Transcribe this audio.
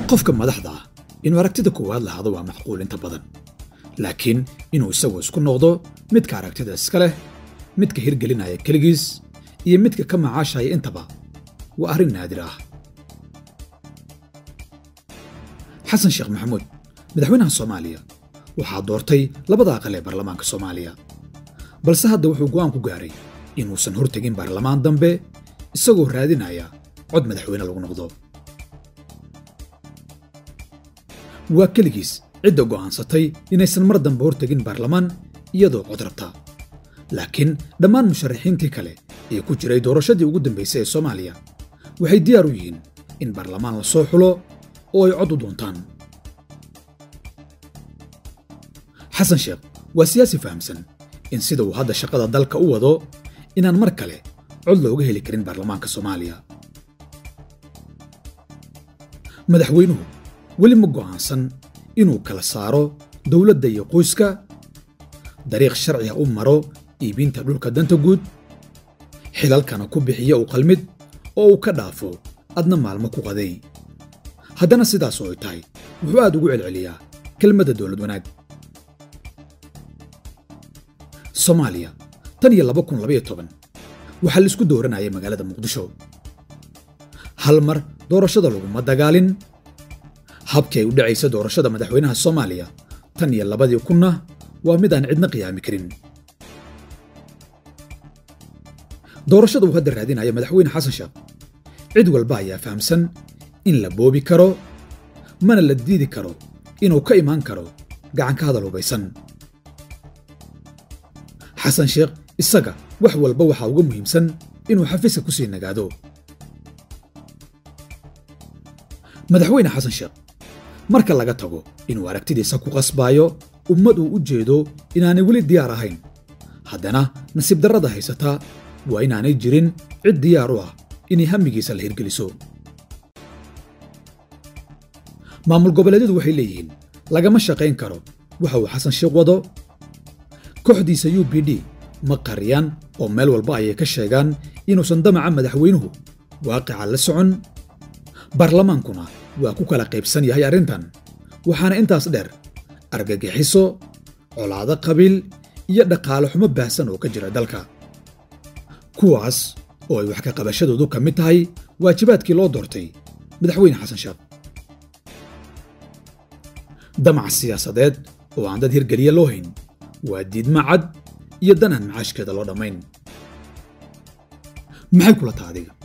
qofka madaxda ah inuu aragtida koowaad lahaado waa macquul inta badan laakiin inuu isagu isku noqdo midka aragtida iska leh midka hirgelinaya keligiis iyo midka ka macaashaya intaba waa arrin naadir ah xasan sheekh maxamuud madaxweynaha soomaaliya waxaa doortay labada aqal ee baarlamaanka soomaaliya balse hadda wuxuu go'aan ku gaaray inuusan hortegin baarlamaan dambe isagoo raadinaya cod madaxweyne lagu noqdo waa keligiis cidda go'aansatay inaysan mar dambe hortegin baarlamaan iyadoo cod rabta laakiin dhammaan musharaxiintii kale ee ku jiray doorashadii ugu dambaysay ee soomaaliya waxay diyaar u yihiin in baarlamaan la soo xulo oo ay cod u doontaan xasan sheekh waa siyaasi fahamsan in sida uu hadda shaqada dalka u wado inaan mar kale cod looga heli karin baarlamaanka soomaaliya madaxweynuhu weli ma go'aansan inuu kala saaro dowladda iyo qoyska dariiq sharciga u maro iibinta dhulka danta guud xilalkana ku bixiya u qalmid oo uu ka dhaafo adna maalmo ku qaday haddana sidaas oo ay tahay wuxuu aad ugu celceliyaa kelmadda dowlad wanaag soomaaliya tan iyo laba kun labaiyo toban waxaa la isku dooranayay magaalada muqdisho hal mar doorashada laguma dagaalin habkii ay u dhacaysa doorashada madaxweynaha soomaaliya tan iyo labadii kunna waa mid aan cidna qiyaami karin doorashada uu hadda raadinaya madaxweyne xasan sheekh cid walba ayaa fahamsan in la boobi karo mana la diidi karo inuu ka imaan karo gacan ka hadal hubaysan xasan sheekh isaga wax walba waxaa uga muhiimsan inuu xafiiska ku sii nagaado madaxweyne xasan sheekh marka laga tago inuu aragtidiisa ku qasbaayo ummad uu u jeedo inaanay weli diyaar ahayn haddana nasiib darrada haysataa waa inaanay jirin cid diyaar u ah inay hamigiisa la hirgeliso maamul goboleedyadu waxay leeyihiin lagama shaqayn karo waxa uu xasan sheekh wado kooxdiisa u b d ma qariyaan oo meel walba ayay ka sheegaan inuusan damaca madaxweynuhu waaqica la socon baarlamaankuna waa ku kala qaybsan yahay arrintan waxaana intaas dheer argagixiso colaado qabiil iyo dhaqaale xumo baahsan oo ka jira dalka kuwaas oo ay wax ka qabashadoodu ka mid tahay waajibaadkii loo doortay madaxweyne xasan sheekh damac siyaasadeed oo aan dad hirgeliya loo hayn waa diidma cad iyo dan aan macaashkeeda loo dhammayn maxay kula taha adiga